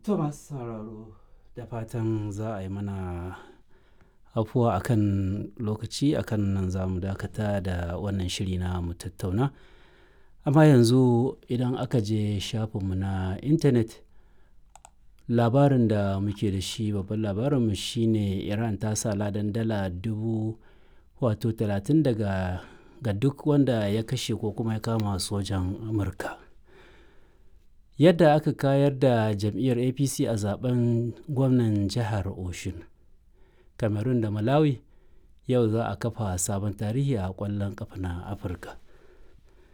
To masu sauraro da fatan za a yi mana afuwa akan lokaci akan nan za mu dakata da wannan shiri na mu tattauna. Amma yanzu idan aka je shafinmu na intanet labarin da muke da shi babban labarinmu shine Iran ta sa ladan dala dubu wato talatin daga ga duk wanda ya kashe ko kuma ya kama sojan Amurka. Yadda aka kayar da jam'iyyar APC a zaben gwamnan jihar Oshun. Cameroon da Malawi yau za a kafa sabon tarihi a ƙwallon ƙafa na Afirka.